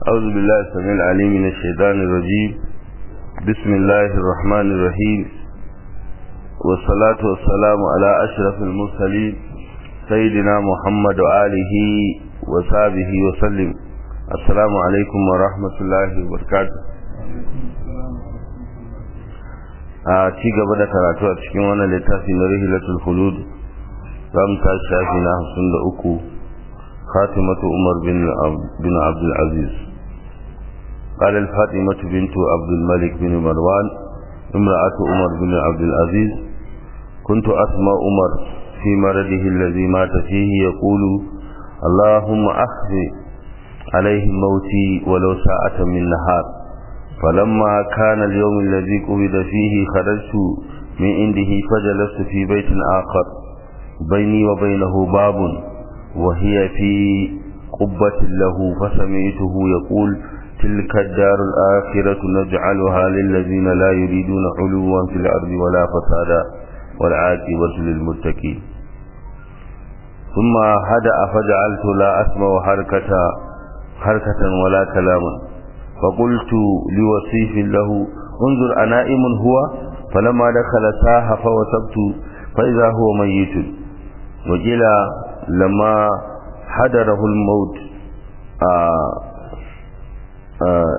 أعوذ بالله السميع العليم من الشيطان الرجيم بسم الله الرحمن الرحيم والصلاة والسلام على أشرف المرسلين سيدنا محمد وآله وصحبه وسلم السلام عليكم ورحمة الله وبركاته a ci gaba da karatu a cikin wannan littafi na rihilatul khulud za mu tashi shafi na hamsin da uku khatimatu umar bin abdul aziz قال الفاطمة بنت عبد الملك بن مروان امرأة عمر بن عبد العزيز كنت أسمع عمر في مرضه الذي مات فيه يقول اللهم أخذ عليه موتي ولو ساعة من نهار فلما كان اليوم الذي قبض فيه خرجت من عنده فجلست في بيت آخر بيني وبينه باب وهي في قبة له فسمعته يقول تلك الدار الآخرة نجعلها للذين لا يريدون علوا في الأرض ولا فسادا والعاقبة للمتقين ثم هدأ فجعلت لا أسمع حركة حركة ولا كلاما فقلت لوصيف له انظر أنائم هو فلما دخل ساح فوثبت فإذا هو ميت وقيل لما حضره الموت آه آه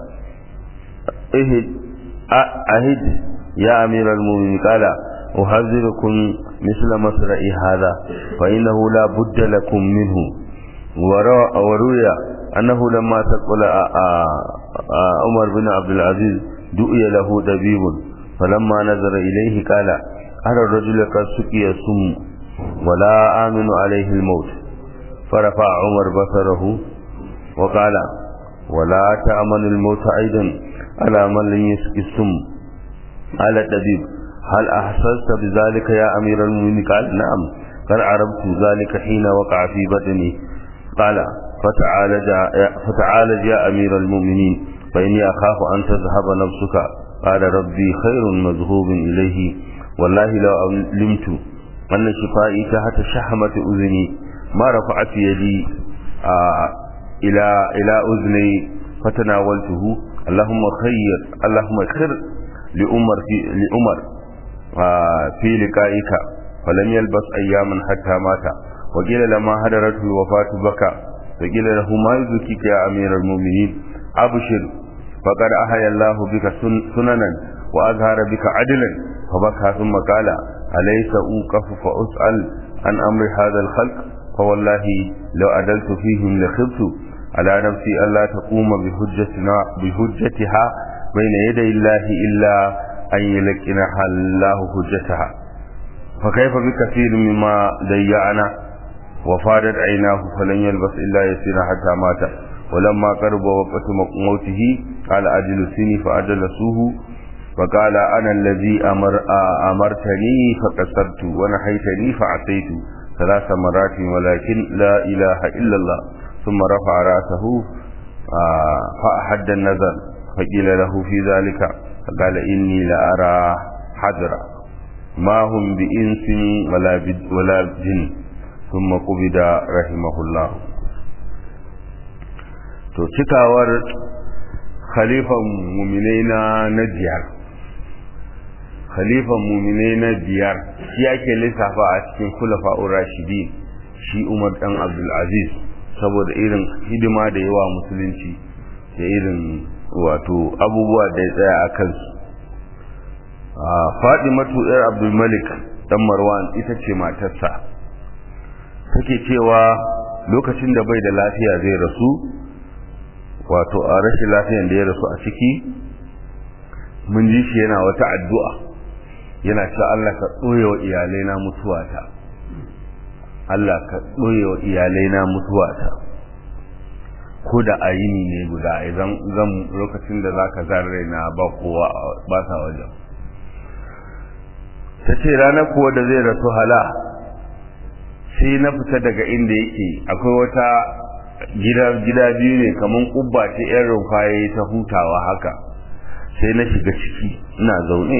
اهد أهد يا أمير المؤمنين قال أحذركم مثل مصرع هذا فإنه لا بد لكم منه وروي أنه لما تقول عمر بن عبد العزيز دؤي له دبيب فلما نظر إليه قال أرى الرجل قد سقي السم ولا آمن عليه الموت فرفع عمر بصره وقال ولا تأمن الموت أيضا على من لم يسقي السم قال الطبيب هل أحسست بذلك يا أمير المؤمنين قال نعم قد عرفت ذلك حين وقع في بدني قال فتعالج فتعالج يا أمير المؤمنين فإني أخاف أن تذهب نفسك قال ربي خير مذهوب إليه والله لو علمت أن شفائي تحت شحمة أذني ما رفعت يدي آه إلى إلى أذني فتناولته اللهم خير اللهم خير لأمر في لأمر آه في لقائك فلم يلبس أياما حتى مات وقيل لما هدرته الوفاة بكى فقيل له ما يزكيك يا أمير المؤمنين أبشر فقد أحيا الله بك سننا وأظهر بك عدلا فبكى ثم قال أليس أوقف فأسأل عن أمر هذا الخلق فوالله لو أدلت فيهم لخبت على نفسي ألا تقوم بحجتنا بحجتها بين يدي الله إلا أن يلقنها الله حجتها فكيف بكثير مما ضيعنا وفادت عيناه فلن يلبس إلا يسير حتى مات ولما قرب وقت موته قال أجل سني فأجلسوه فقال أنا الذي أمر أمرتني فكسرت ونحيتني فعصيت ثلاث مرات ولكن لا إله إلا الله ثم رفع رأسه فأحد النظر فقيل له في ذلك فقال إني لأرى حجرا ما هم بإنس ولا ولا جن ثم قبض رحمه الله to cikawar khalifan muminai na na biyar khalifan muminai na biyar shi ake lissafa a cikin kulafa'ur rashidi shi umar dan abdulaziz saboda irin hidima da yawa musulunci da irin wato abubuwa da ya tsaya a kansu fadimatu yar abdulmalik dan marwan ita ce matarsa take cewa lokacin da bai da lafiya zai rasu wato a rashin lafiyan da ya rasu a ciki mun ji shi yana wata addu'a yana cewa Allah ka ɓoye wa iyalai na mutuwata Allah ka ɓoye wa iyalai na mutuwata ko da ayini ne guda idan zan lokacin da zaka zarre na ba kowa ba sa wajen ta ce ranar kuwa da zai rasu hala sai na fita daga inda yake akwai wata gida gida biyu ne kaman kubba ce yan rumfaye ta hutawa haka sai na shiga ciki ina zaune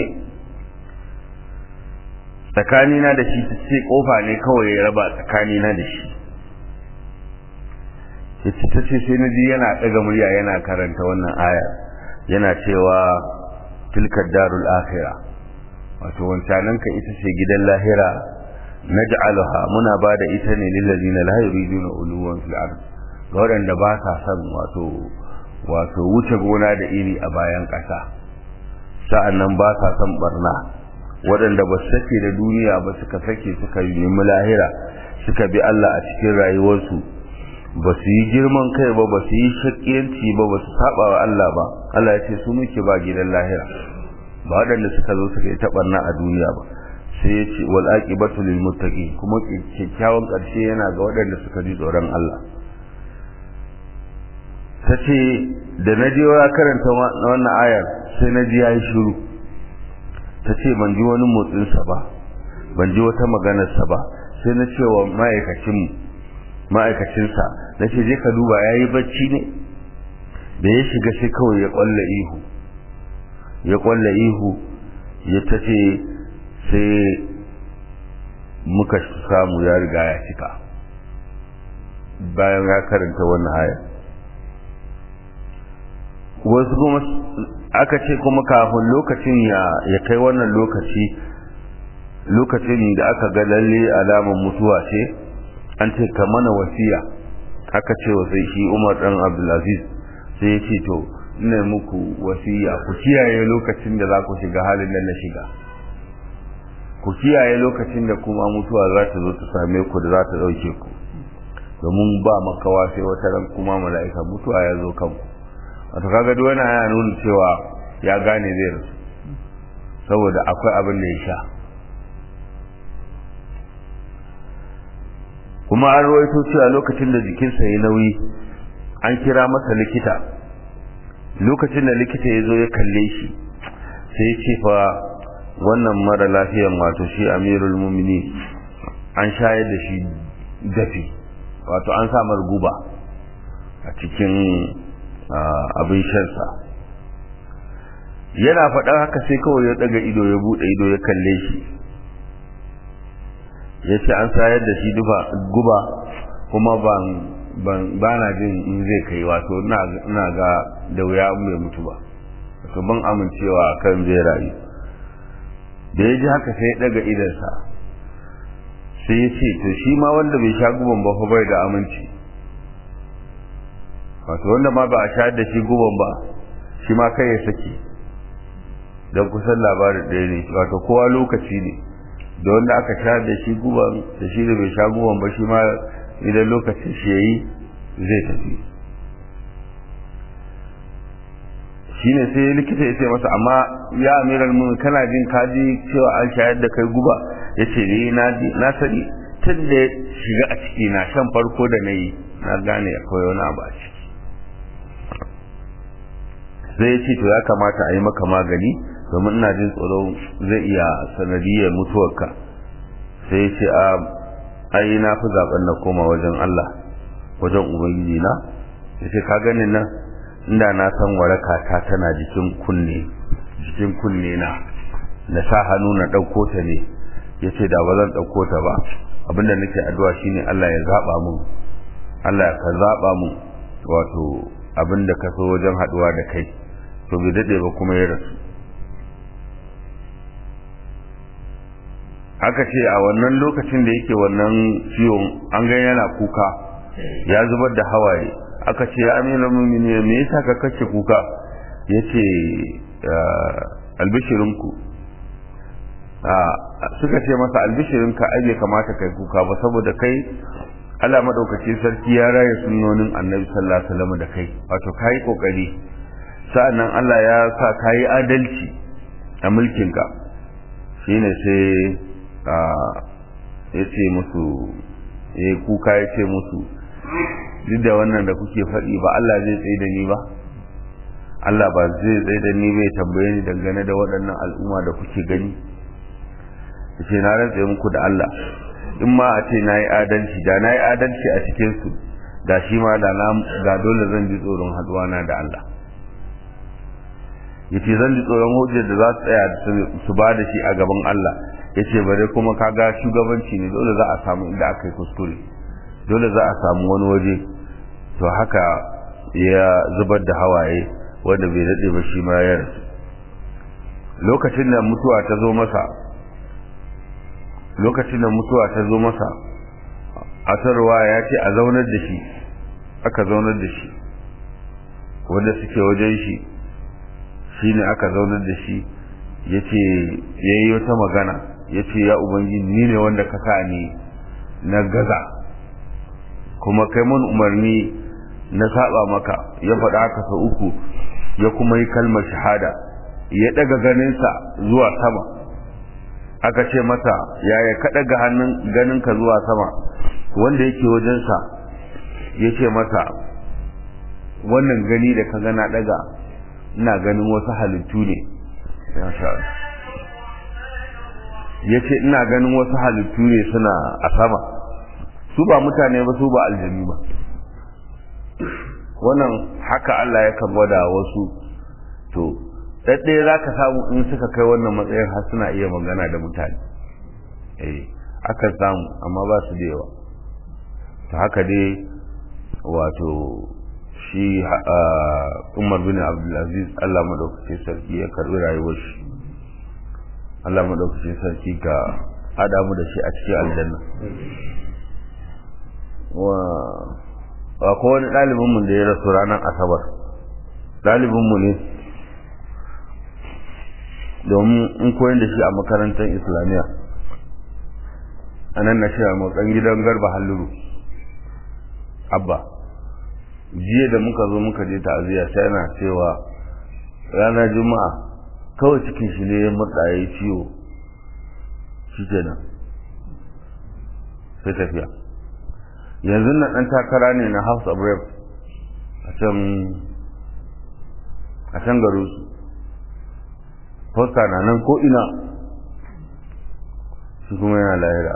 tsakanina da shi ta ce kofa ne kawai ya raba tsakanina da shi yace ta ce sai na ji yana ɗaga murya yana karanta wannan aya yana cewa tilka darul akhira wato wancanan ka ita ce gidan lahira naj'aluha muna ba da ita ne lil ladina la yuriduna uluwan fil ard ga waɗanda ba sa son wato wato wuce gona da iri a bayan ƙasa sa'annan ba sa son barna waɗanda ba su sake da duniya ba suka sake suka nemi lahira suka bi Allah a cikin rayuwarsu ba su yi girman kai ba ba su yi shakiyanci ba ba su saba wa Allah ba Allah ya ce su muke ba gidan lahira ba waɗanda suka zo suka yi taɓarna a duniya ba sai ya ce wal aqibatu lil muttaqin kuma kyakkyawan ƙarshe yana ga waɗanda suka ji tsoron Allah ta ce da na je ya karanta wannan ayar sai na ji yayi shiru ta ce ban ji wani motsinsa ba ban ji wata maganarsa ba sai na ce wa ma'aikacinmu ma'aikacinsa na ce je ka duba ya yi bacci ne da ya shiga sai kawai ya kwalla ihu ya kwalla ihu ya ta ce sai muka samu ya riga ya cika bayan ya karanta wannan haya wasu kuma aka ce kuma kafin lokacin ya kai wannan lokaci lokacin da aka ga lalle alamar mutuwa ce an ce ka mana wasiya aka ce wa sai shi Umar dan Abdulaziz sai ya ce to ina muku wasiya ku kiyaye lokacin da za ku shiga halin da na shiga ku kiyaye lokacin da kuma mutuwa za ta zo ta same ku da za ta dauke ku domin ba makawa sai wata ran kuma mala'ika mutuwa ya zo kanku wato kaga duk wani ana nuna cewa ya gane zai rasu saboda akwai abin da ya sha kuma an rawaito cewa lokacin da jikinsa ya nauyi an kira masa likita lokacin da likita ya zo ya kalle shi sai ya ce fa wannan mara lafiyan wato shi amirul mumini an shayar da shi dafi wato an samar guba a cikin abin shansa yana faɗa haka sai kawai ya ɗaga ido ya buɗe ido ya kalle shi ya ce an sayar da shi guba kuma ba na jin in zai kai wato ina ga da wuya mai mutu ba wato ban amincewa kan zai rayu da ya ji haka sai ya ɗaga idansa sai ya ce to shi ma wanda bai sha guban ba fa bai da aminci wato wanda ma ba a sha da shi guban ba shi ma kai ya saki don kusan labarin ɗaya ne wato kowa lokaci ne da wanda aka sha da shi guban da shi da bai sha guban ba shi ma idan lokacin shi ya yi zai tafi shi ne sai likita ya ce masa amma ya amiral mun kana jin kaji cewa an shayar da kai guba ya ce ne na sani tun da ya shiga a ciki na shan farko da na yi na gane akwai wani abu a ciki sai ya ce to ya kamata a yi maka magani domin ina jin tsoro zai iya sanadiyar mutuwarka sai ya ce a ai na fi zaben na koma wajen Allah wajen ubangiji na ya ce ka ganin nan inda na san waraka ta tana jikin kunne jikin kunne na na sa hannu na ɗauko ta ne ya ce da ba zan ɗauko ta ba abinda nake addu'a shine Allah ya zaɓa mun Allah ka zaɓa mun wato abinda ka so wajen haɗuwa da kai to bai daɗe ba kuma ya rasu aka ce a wannan lokacin da yake wannan ciwon an ga yana kuka ya zubar da hawaye aka ce ya amina mumini me yasa ka kace kuka yace albishirinku suka ce masa albishirinka ai bai kamata kai kuka ba saboda kai Allah madaukaki sarki ya raya sunnonin Annabi sallallahu alaihi wasallam da kai wato kai kokari sa'annan Allah ya sa kai adalci a mulkinka shine sai ya ce musu ya kuka ya ce musu duk da wannan da kuke faɗi ba Allah zai tsaye da ni ba Allah ba zai tsaye da ni bai tambaye ni dangane da waɗannan al'umma da kuke gani ya ce na rantse muku da Allah in ma a ce na yi adalci da na yi adalci a cikinsu da shi ma da dole zan ji tsoron haɗuwana da Allah ya ce zan ji tsoron hujjar da za su tsaya su ba da shi a gaban Allah ya ce bare kuma kaga shugabanci ne dole za a samu inda aka yi kuskure dole za a samu wani waje to haka ya zubar da hawaye wanda bai daɗe ba shi ma ya rasu lokacin da mutuwa ta zo masa lokacin da mutuwa ta zo masa asarwa ya ce a zaunar da shi aka zaunar da shi wanda suke wajen shi shi ne aka zaunar da shi ya ce ya yi wata magana ya ce ya ubangiji ni ne wanda ka sa ni na gaza kuma kai mun umarni na saba maka ya faɗa haka sau uku ya kuma yi kalmar shahada ya ɗaga ganinsa zuwa sama aka ce masa yaya ka ɗaga hannun ganinka zuwa sama wanda yake wajensa ya ce masa wannan gani da ka gana ɗaga ina ganin wasu halittu ne ya ce ina ganin wasu halittu ne suna a sama su ba mutane ba su ba aljanu ba wannan haka Allah ya kan gwada wasu to ɗaɗɗaya za ka samu in suka kai wannan matsayin har suna iya magana da mutane eh aka samu amma ba su da yawa ta haka dai wato shi umar bin abdulaziz Allah maɗaukacin sarki ya karɓi rayuwar shi Allah maɗaukacin sarki ka haɗa mu da shi a cikin aljanna wa ko wani ɗalibinmu da ya rasu ranar asabar ɗalibinmu ne domin in koyar da shi a makarantar islamiyya a nan na shi a motsan gidan garba halluru abba jiya da muka zo muka je ta'aziyya sai yana cewa ranar juma'a kawai cikin shi ne ya murɗa ya yi ciwo shi kenan sai tafiya yanzu na ɗan takara ne na house of rep a can a can garin su fosta na nan ko ina shi kuma yana lahira a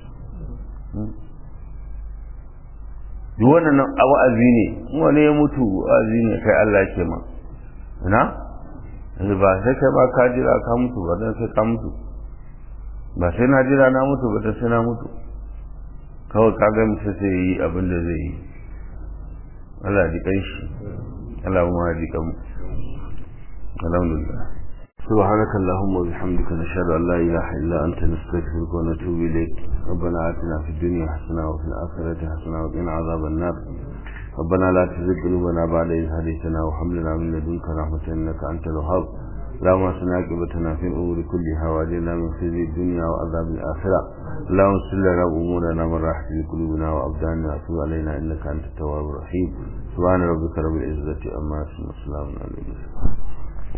duk wannan wa'azi ne wani ya mutu wa'azi ne kai Allah ke ma ina ba sai kai ba ka jira ka mutu ba dan sai ka mutu ba sai na jira na mutu ba dan sai na mutu kawai ka ga mutu sai yi abin da zai yi Allah ji kai shi Allah kuma ji kan alhamdulillah سبحانك اللهم وبحمدك نشهد أن لا إله إلا أنت نستغفرك ونتوب إليك ربنا آتنا في الدنيا حسنة وفي الآخرة حسنة وقنا عذاب النار ربنا لا تزغ قلوبنا بعد إذ هديتنا وهب لنا من لدنك رحمة إنك أنت الوهاب اللهم اصلح عاقبتنا في الأمور كلها وأجرنا من خزي الدنيا وعذاب الآخرة اللهم اغفر لنا أمورنا من راحة لقلوبنا وأبداننا وتب علينا إنك أنت التواب الرحيم سبحان ربك رب العزة أما يصفون وسلام على المرسلين